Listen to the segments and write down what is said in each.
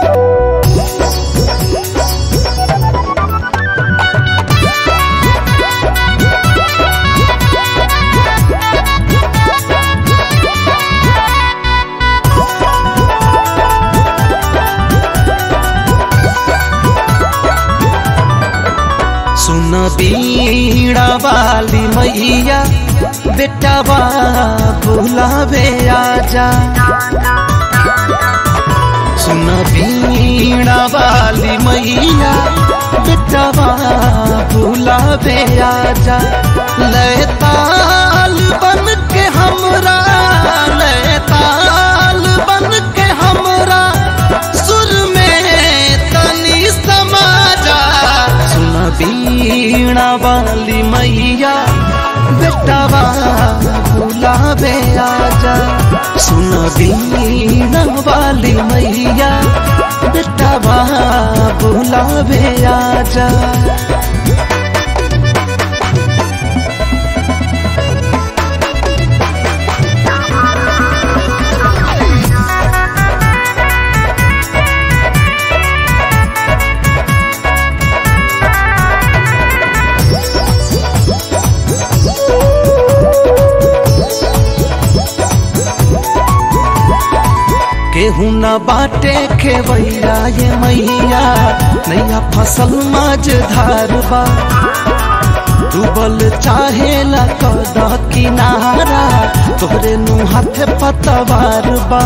सुन बीड़ा वाली मैया बेटवा बुलावे आजा सुन बीड़ा वाली मैया बेटवा बुलावे आजा लैताल बन के हमरा लैताल बन के हमरा सुर में तनी समाजा सुन बीणा वाली मैया बेटवा बुलावे आजा सुन बीणा वाली मैया बेटवा बुलावे आजा केहू न बाटे खेवैया ये मैया नैया फसल माज धारबा डूबल चाहे ला कद किनारा तोहरे नु हाथ पतवार बा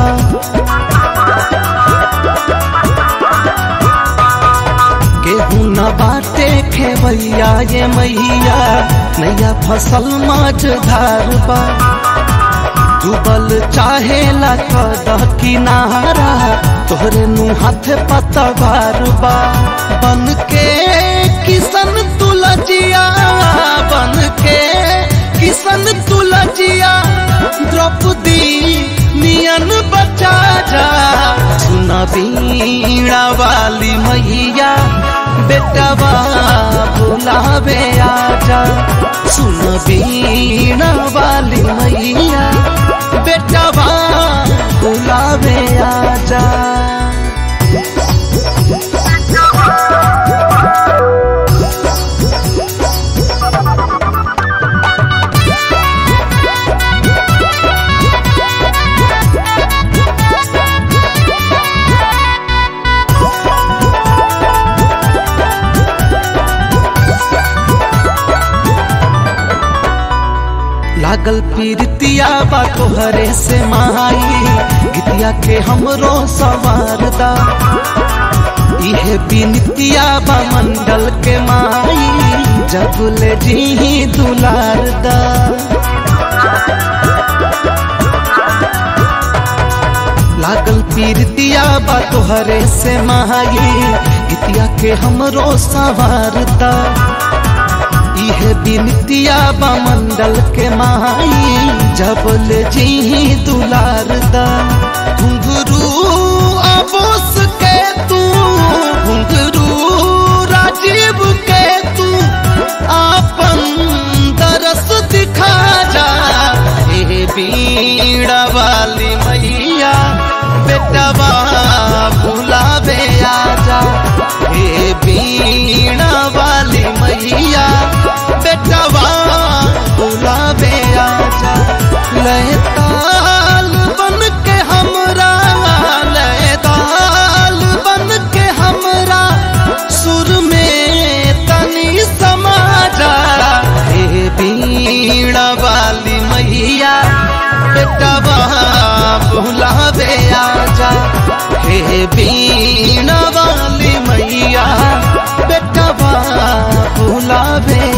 केहू न बाटे खेवैया ये मैया नैया फसल माज धारबा डूबल चाहे ला कद किनारा तोहरे नु हाथ पतवार बा बन के किसन तुलजिया बन के किसन तुलजिया द्रौपदी नियन बचा जा सुन बीणा वाली मैया बेटवा बुलावे आजा सुन बीणा वाली मैया बेटवा बुलावे आजा लागल पीरतिया बा तोहरे से माई गीतिया के हमरो सवारदा इहे बिनतिया बा मंडल के माई जगुले जी दुलारदा लागल पीरतिया बा तोहरे से माई गीतिया के हमरो सवारदा इहे बिनतिया बा मंडल के माई जबल जी दुलारदा घुंघरू अबोस के तू घुंघरू राजीव के तू आपन दरस दिखा जा हे बीड़ा वाली मैया बेटवा बुलावे आजा हे बीणा वाली मैया बेटवा बुलावे आजा लहताल बन के हमरा लहताल बन के हमरा सुर में तनी समाजा हे बीणा वाली मैया बेटवा बुलावे आजा हे बीणा वाली मैया बेटवा बुलावे